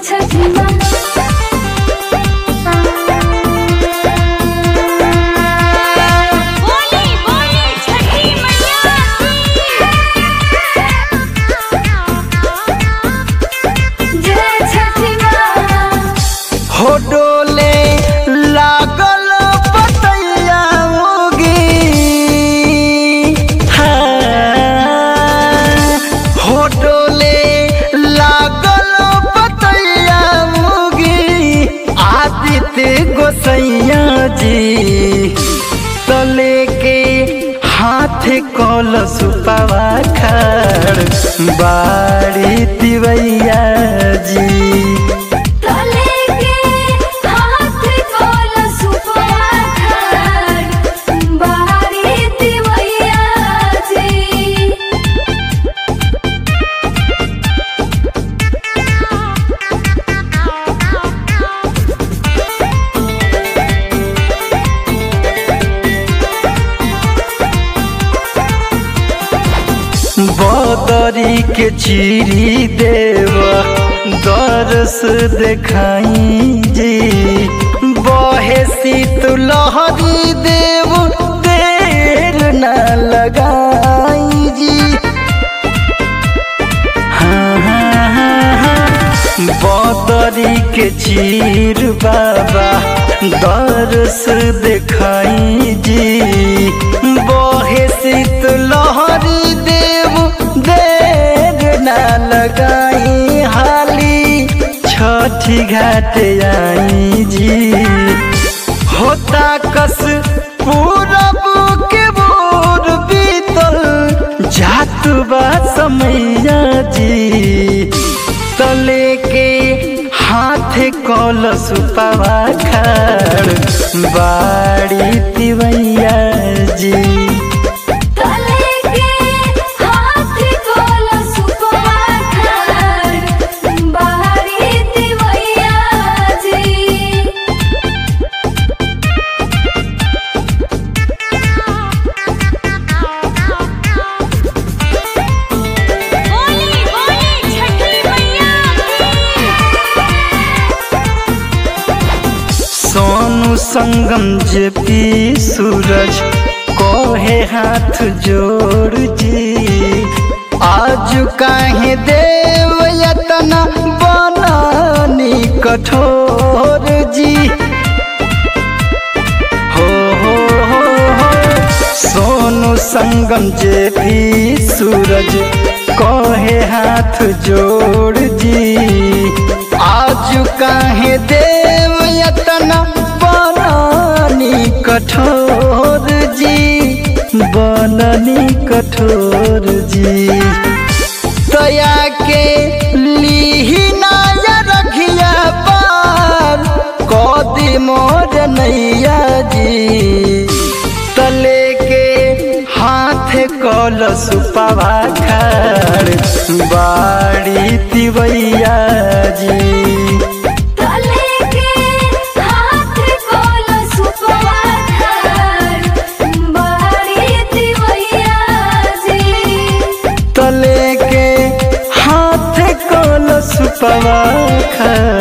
छठी माँ बोली बोली छठी मैया जय छठी माँ हो डोले लागल बतैया होगी हाँ। हो डोले लागल बतैया होगी आदित्य गोसैया जी तले के हाथ कल सुपावा खड़ बाड़ी तिवैया जी तले के हाथ कोल सुपवा खड़ बारी दिवैया जी बदरी के चीरी देव दरस देखाई जी बहे शीत लहरी देव देर न लगाई जी हाँ, हाँ, हाँ, हाँ। बदरी के चीर बाबा दरस देखाई जी बहे शीत लहरी देव देर न लगाई हाली छठी घाट आई जी होता कस पूरब के बोर बीतल जात बा समैया जी तले के हाथ कल सुपावा खड़ बाड़ी तिवैया जी तले के हाथ कोल सुपवा खड़ बारी दिवैया जी बोली बोली छठी मैया सोनू संगम जे पी सूरज कोहे हाथ जोड़ जी आज काहे देव यतना बनानी कठोर जी हो हो हो हो सोनू संगम जे भी सूरज कहे हाथ जोड़ जी आज काहे देव यतना बनानी कठोर जी बननी कठोर जी दया के लीही नाया रखिया पार कदी मोर नैया जी तले के हाथ कल सुपावा खड़ बाड़ी तिवैया जी तले के हाथ कोल सुपवा खड़ बारी दिवैया जी तले के हाथ कल सुपावा खड़